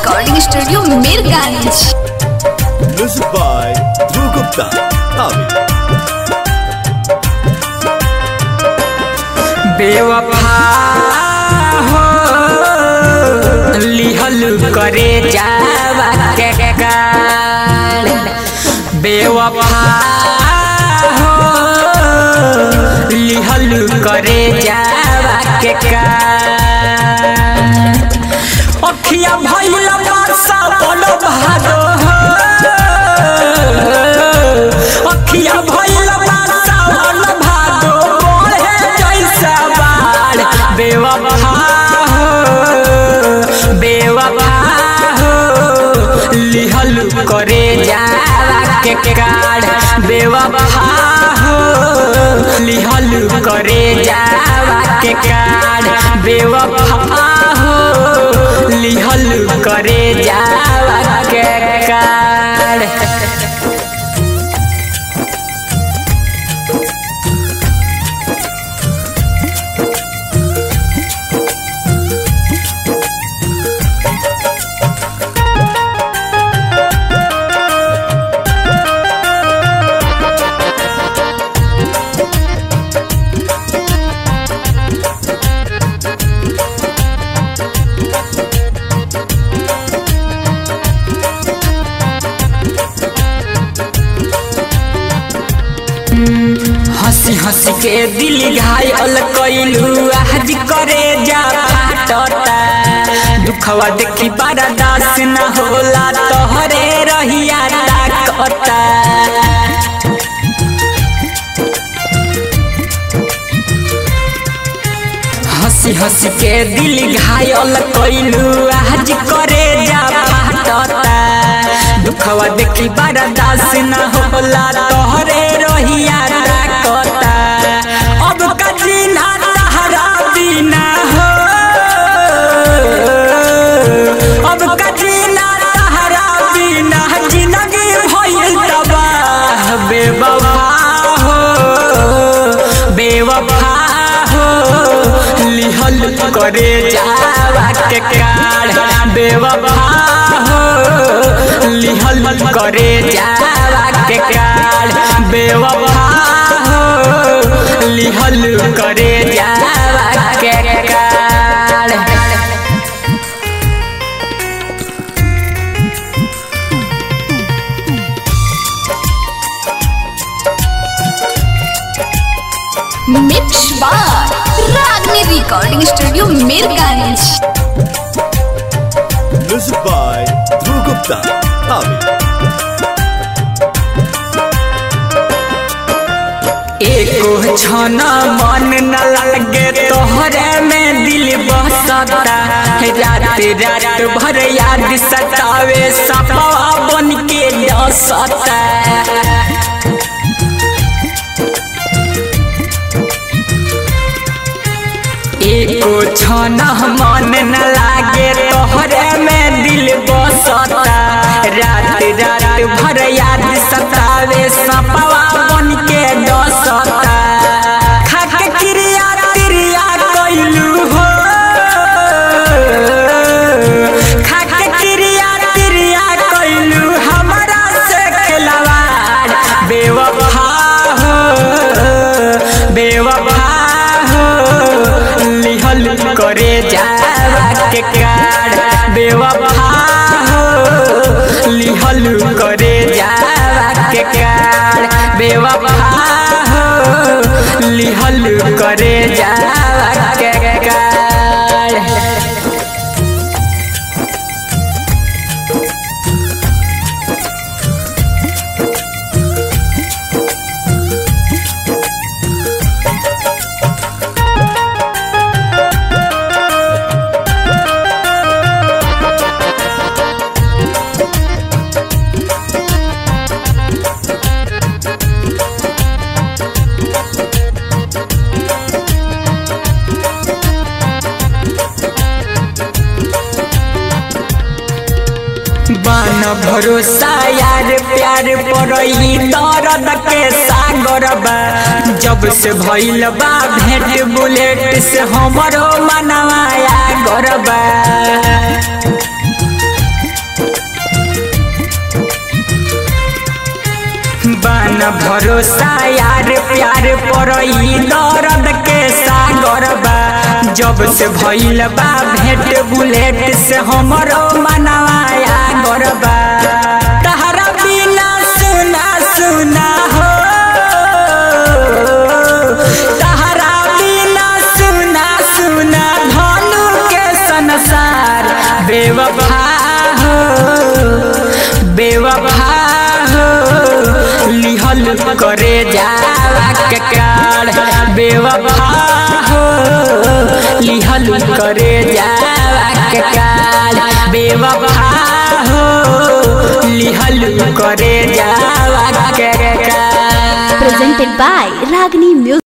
Recording studio Mirganj Music by Dhruv Gupta. Avi. बेवफा हो लिहल करे जावा के काल बेवफा हो लिहल करे जावा के काल अखिया भइल बरसा बल भादो हो अखिया भइल बरसा बल भादो बोले जैसा बाढ़ बेवफा हो बेवफा हो लिहल करे जावा के काढ़ बेवफा हो लिहल करे जावा के काढ़ बेवफा हो लिहल करे जावा के काढ़ हंसी हंसी के दिल घायल कैलू आज करे जा फाटता दुखवा देखी बड़ा दास न होला तोहरे रहिया ताकता हंसी हंसी के दिल घायल कैलू आज करे जा फाटता दुखवा देखी बड़ा दास न होला तोहरे रहिया ताकता अब कजी ना तहरा बिना हो अब कजी ना तहरा बिना जिंदगी भइल तबाह बेवफा हो बेवफा हो लिहल करे जावा के काढ़ बेवफा हो लिहल करे जावा के काढ़ बेवफा हो लिहल करे जावा के काढ़ मिक्स बार Ragini recording studio Mirganj Music by Dhruv Gupta. Avi. एको क्षण मन न लगे तोहरे में दिल बसता रात रात भर याद सतावे सपवा बन के डसता एको क्षण मन न लागे तोहरे में दिल बसता रात रात भर याद सतावे सपवा बन के डसता खाके क्रिया क्रिया कैलू हो खाके क्रिया क्रिया कैलू हमरा से खिलवाड़ बेवफा हो बेवफा हो लिहल करे जावा के काढ़ बेवफा हो लिहल करे जावा के काढ़ बेवफा हो लिहल करे जावा के काढ़ बान भरोसा यार प्यार पड़ई दर्द के सागर बा जब से भइल बा भेंट बुलेट से हमरो मनवाया गरबा भरोसा यार प्यार पर ई दर्द के सागर बा जब से भइल बा भेंट बुलेट से हमरो मनवाया गरबा तहरा बिना सुना सुना हो तहरा बिना सुना सुना धनु के संसार बेवफा हो बेवफा हो लिहल करे जावा के काढ़ बेवफा हो लिहल करे जावा के काढ़ बेवफा हो लिहल करे जावा के काढ़ presented by Ragni Music.